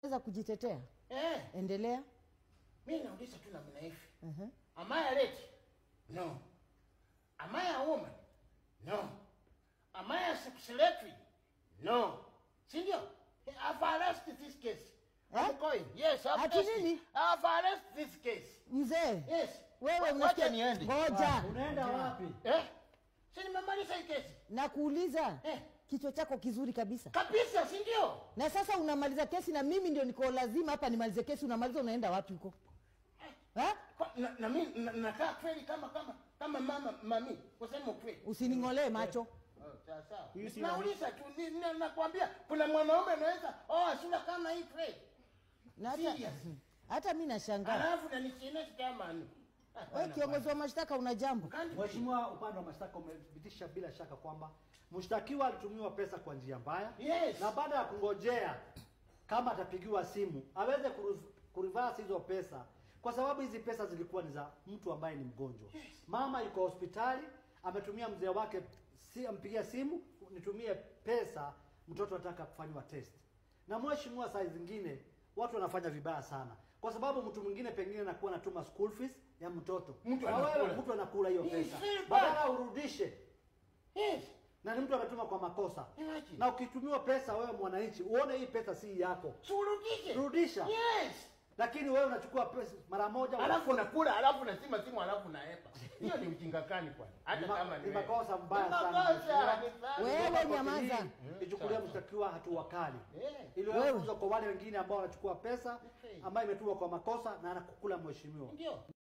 za kujitetea Eh, endelea mimi nauliza tu namna hivi. Mhm. Am I a lady? No. Am I a woman? No. Am I a secretary? No. Si ndio? I've arrested this case. Eh? I'm going. Yes, I've Ati arrested. nini? I've arrested this case. mzee Yes. wewe Wacha unasikia niende. ngoja Unaenda wapi? Eh? Si nimemaliza hii kesi. na kuuliza Eh. kichwa chako kizuri kabisa Kabisa, si ndio? na sasa unamaliza kesi na mimi ndio niko lazima hapa nimalize kesi unamaliza unaenda wapi huko Ha? Kwa- Na, na mimi na- nakaa kweli kama kama kama mama mami kusema ukweli. usining'olee macho Oh, sawa sawa. Hii si Nauliza tu ni- ni- nakwambia kuna mwanaume anaweza oh sura kama hii kweli. na hata Serious. hata mi nashangaa Alafu na nisine kama ni. wewe kiongozi wa mashtaka una jambo Mheshimiwa, upande wa mashtaka umethibitisha bila shaka kwamba mshtakiwa alitumiwa pesa kwa njia mbaya Yes. na baada ya kungojea kama atapigiwa simu aweze kuru- kurivasi hizo pesa, kwa sababu hizi pesa zilikuwa ni za mtu ambaye ni mgonjwa. Mama yuko hospitali, ametumia mzee wake si ampigia simu, nitumie pesa, mtoto anataka kufanywa test. Na mheshimiwa, saa zingine watu wanafanya vibaya sana, kwa sababu mtu mwingine pengine anakuwa anatuma school fees ya mtoto Mtu na wewe anakula. mtu anakula hiyo Hii pesa, si bad. badala urudishe Yes. na ni mtu ametuma kwa makosa Imagine. na ukitumiwa pesa wewe mwananchi uone hii pesa si yako Surudishe. Rudisha. Yes. lakini wewe unachukua pesa mara moja Alafu nakula, alafu nasima simu, alafu naepa. Hiyo ni ujinga gani kwani? Hata Ni ma- kama ni wewe. makosa mbaya Ni sana, makosa, mheshimiwa. ni sana. Wewe Koti nyamaza. hii ichukulia mshtakiwa hatua kali Eh. ili Wewe. wewe kwa wale wengine ambao wanachukua pesa Okay. ambayo imetumwa kwa makosa na anakukula mheshimiwa Ndio.